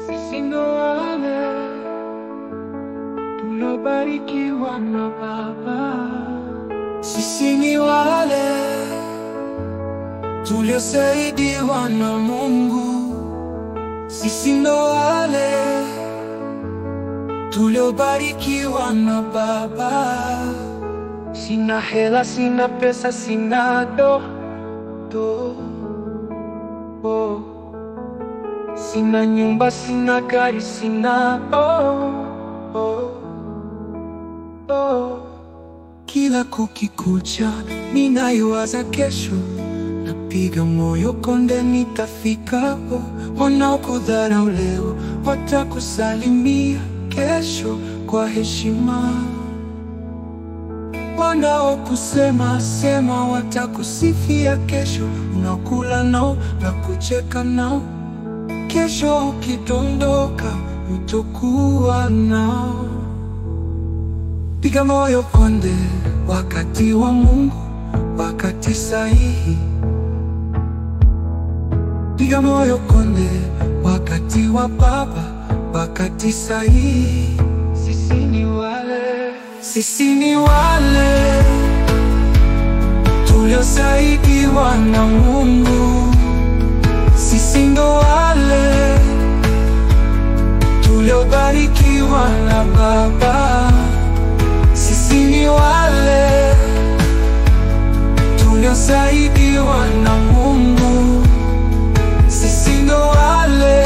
Sisi ndo wale tuliobarikiwa na Baba. Sisi ni wale tuliosaidiwa na Mungu. Sisi ndo wale tuliobarikiwa na Baba. Sina hela, sina pesa, sina do do oh. Sina nyumba, sina gari, sina oh, oh, oh. Kila kukikucha ninayowaza kesho, napiga moyo konde, nitafika oh. Wanaokudharau leo watakusalimia kesho kwa heshima, wanaokusema sema watakusifia kesho. Unakula nao na kucheka nao kesho ukidondoka utakuwa nao. Piga moyo konde, wakati wa Mungu, wakati sahihi. Piga moyo konde, wakati wa Baba, wakati sahihi. Sisi ni wale, sisi ni wale tuliosaidiwa na Mungu. Sisi ndo wale tuliobarikiwa na Baba. Sisi ni wale tuliosaidiwa na Mungu. Sisi ndo wale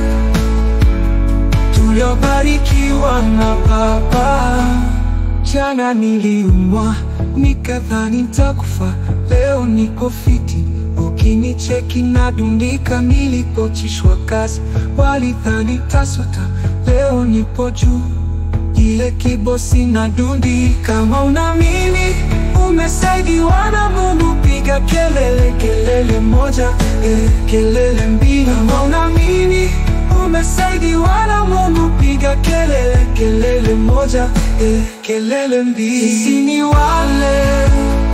tuliobarikiwa na Baba. Jana niliumwa nikadhani nitakufa, leo niko fiti. Ukinicheki nadundika, nilipochishwa kazi walidhani tasota, leo nipo juu ile kibosi na dundi. Kama unaamini umesaidiwa na Mungu, piga kelele, kelele moja eh, kelele mbili. Kama unaamini umesaidiwa na Mungu, piga kelele, kelele moja eh, kelele mbili. Sisi ni wale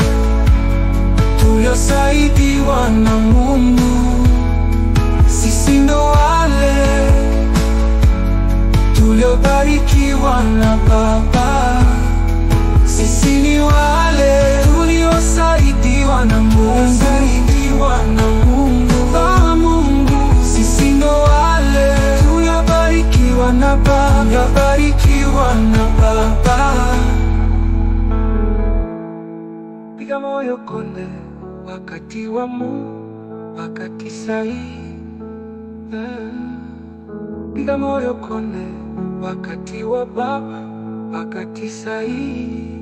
tuliosaidiwa na Mungu. Sisi ndo wale tuliobarikiwa na Baba. Sisi ni wale tuliosaidiwa na Mungu, saidiwa na Mungu, na Mungu. Sisi ndo wale tuliobarikiwa na Baba, tuliobarikiwa na Baba. Piga moyo konde, wakati wa Mungu, wakati sahihi. Eh. Piga moyo konde, wakati wa Baba, wakati sahihi.